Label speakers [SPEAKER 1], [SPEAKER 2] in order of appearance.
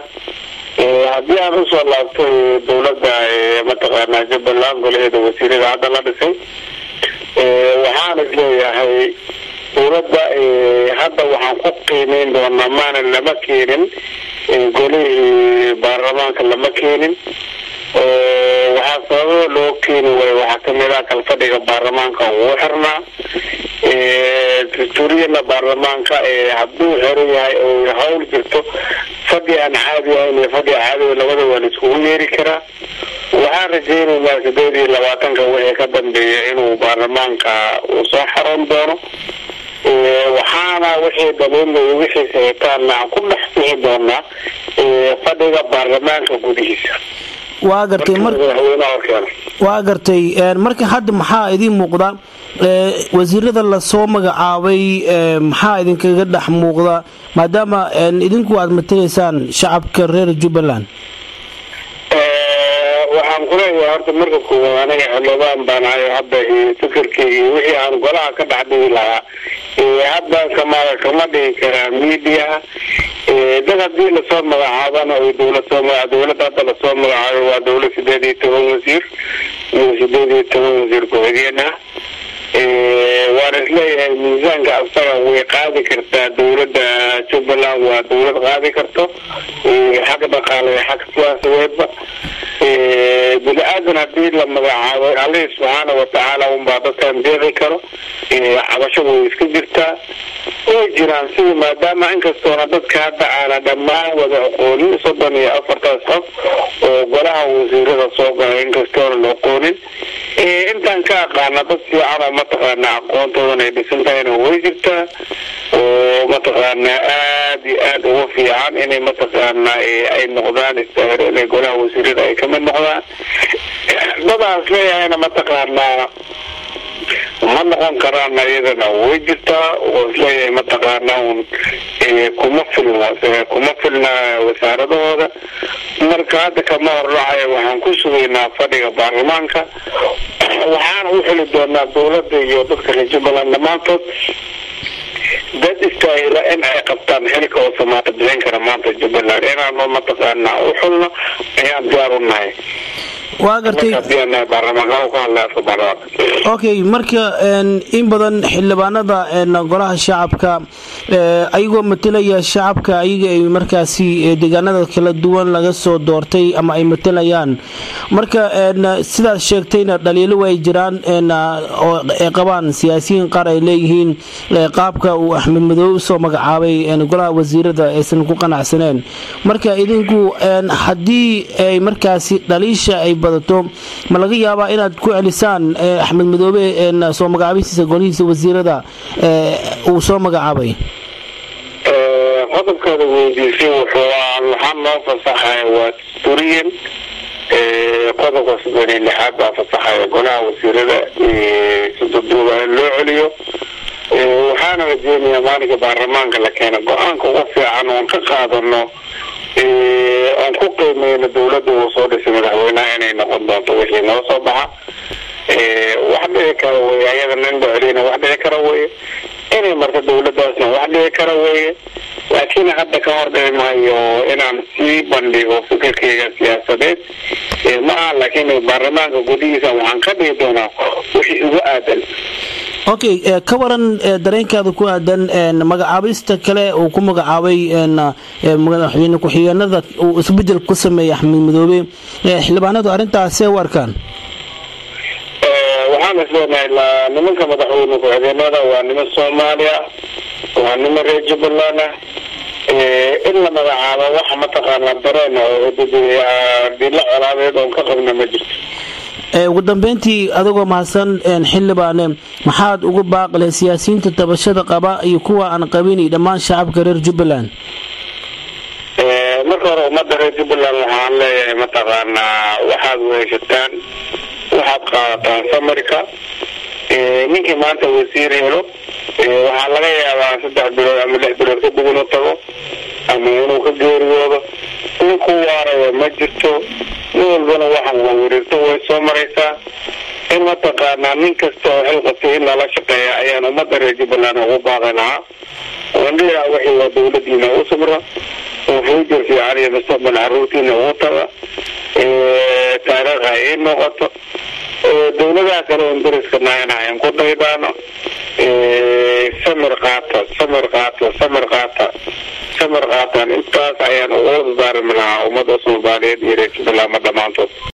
[SPEAKER 1] haddii aan usoo laabto dowladda mataqaanaa jubbaland golaheeda wasiirada hadda la dhisay waxaan is leeyahay dowladda hadda waxaan ku qiimeyn doonaa maana lama keenin golihii baarlamaanka lama keenin waxaa sababa loo keeni waayo waxaa kamid ah kalfadhiga baarlamaanka uu xirnaa dastuuriyana baarlamaanka hadduu xiran yahay oo hawl jirto fadhi aan caadi ahayn iyo fadhi caadiga labada waa la iskugu yeeri karaa waxaan rajaynaynaa sideed iyo labaatanka wixii ka dambeeya inuu baarlamaanka uu soo xaroon doono waxaana wixii daliilay wixii sahitaanna aan ku dhex bixi doonaa fadhiga baarlamaanka gudihiisa
[SPEAKER 2] waa gartay waa gartay marka hadda maxaa idiin muuqda wasiirada lasoo magacaabay maxaa idinkaga dhex muuqda maadaama idinku aad matalaysaan shacabka reer jubbaland
[SPEAKER 1] waxaan kuleeyahay horta marka koowaad aniga xildhibaan baan ahay hadda fikirkeyga wixii aan golaha ka dhex dhigi lahaa hadda kama kama dhigi karaa miidiyaha dad hadii lasoo magacaabana dowlad soo maga dowladda hadda lasoo magacaabay waa dowlad sideed iyo toban wasiir iyo sideed iyo toban wasiir ku-xigeen ah waan isleeyahay miisaanka asaga way qaadi kartaa dowladda jubbaland waa dowlad qaadi karto xag dhaqaale xag siyaasadeedba bini aadan hadii la magacaabo allihii subxaana watacaala unbaa dadkan deeqi karo cabasho way iska jirtaa way jiraan sidii maadaama inkastoona dadka hadda aana dhammaan wada aqoonin soddon iyo afartaas qof oo golaha wasiirada soo galay inkastoona la aqoonin intaan ka aqaana dad fiican oo mataqaana aqoontoodan ay dhisan tahayna way jirtaa oo mataqaana aada iyo aada uga fiican inay mataqaana ay noqdaan istaahiro inay golaha wasiirada ay kamid noqdaan dadaas leeyahayna mataqaanaa ma noqon karaan iyadana way jirtaa oo isleeyahay mataqaana un kuma filna kuma filna wasaaradahooda marka hadda kama hordhacaya waxaan ku sugaynaa fadhiga baarlamaanka waxaana u xili doonaa dowladda iyo dadka reer jubbaland dhammaantood dad istaahila in ay qabtaan xilka oo samaata bixin kara maanta jubbaland inaanu mataqaana u xulno ayaan diyaar u nahay
[SPEAKER 2] waa gartay okay marka in badan xildhibaanada golaha shacabka ayagoo matalaya shacabka ayaga ay markaasi deegaanada kala duwan laga soo doortay ama ay matalayaan marka sidaad sheegtayna dhaliilo way jiraan oo ay qabaan siyaasiyiin qaar ay leeyihiin qaabka uu axmed madoobe usoo magacaabay golaha wasiirada aysan ku qanacsaneen marka idinku haddii ay markaasi dhaliisha ay badato ma laga yaabaa inaad ku celisaan axmed madoobe soo magacaabistiisa golihiisa wasiirada uu soo magacaabay
[SPEAKER 1] qodobkaada weydiisay waxaa noo fasaxaya waa duriyan qodobka soddon iyo lixaad baa fasaxaya golaha wasiirada sidaduuba in loo celiyo waxaana rajeynayaa maalinka baarlamaanka la keena go-aanka ugu fiican oon ka qaadano oon ku qiimeyno dowladda uu soo dhisay madaxweynaha inay noqon doonto wixii noo soo baxa wax dhici kara weye ayadana in la celina wax dhici kara weye inay marka dowladaasna wax dhici kara weye laakiin hadda ka hor dhici maayo inaan sii bandhigo fikirkeyga siyaasadeed ma aha laakiin baarlamaanka gudihiisa waxaan ka dhigi doonaa wixii ugu aadan
[SPEAKER 2] okay ka waran dareenkaada ku aadan magacaabista kale uu ku magacaabay madaxweyne ku-xigeenada uu isbedel ku sameeyay axmed madoobe xildhibaanadu arrintaasee u arkaan
[SPEAKER 1] waxaan isleenahay nimanka madaxweyne ku-xigeenada waa niman soomaaliya waa niman reer jubbaland ah in la magacaabo waxa mataqaana dareen oo dilo colaadeed oon ka qabna ma jirto
[SPEAKER 2] ugu dambeyntii adagoo mahadsan xildhibaane maxaad ugu baaqleh siyaasiyiinta tabashada qaba iyo kuwa aan qabin iyo dhammaan shacabka reer jubbaland
[SPEAKER 1] marka hore ummadda reer jubbaland waxaan leeyahay mataqaanaa waxaad weheshataan waxaad qaadataan samarka ninkii maanta wasiir helo waxaa laga yaabaa saddex bilood ama lix bilood kadib inuu tago ama inuu ka geeriyoodo ninku waaraya ma jirto nin walbana waxaan la wareegto way soo maraysaa in mataqaanaa nin kasta oo xil qabtay in lala shaqeeya ayaan ummadda reer jubbaland ugu baaqi lahaa wandhiyaa wixii waa dawladiina u samra oo fuujar fiican iyo mustaqbal caruurtiina ugu taga taariikh ha ii noqoto dawladaha kale oon dariska nahayna hayn ku daydaano samir qaata samir qaata samir qaata samir qaataan intaas ayaan ugu dardaarmi lahaa ummadda soomaaliyeed iyo reer jubbaland ma dhammaantood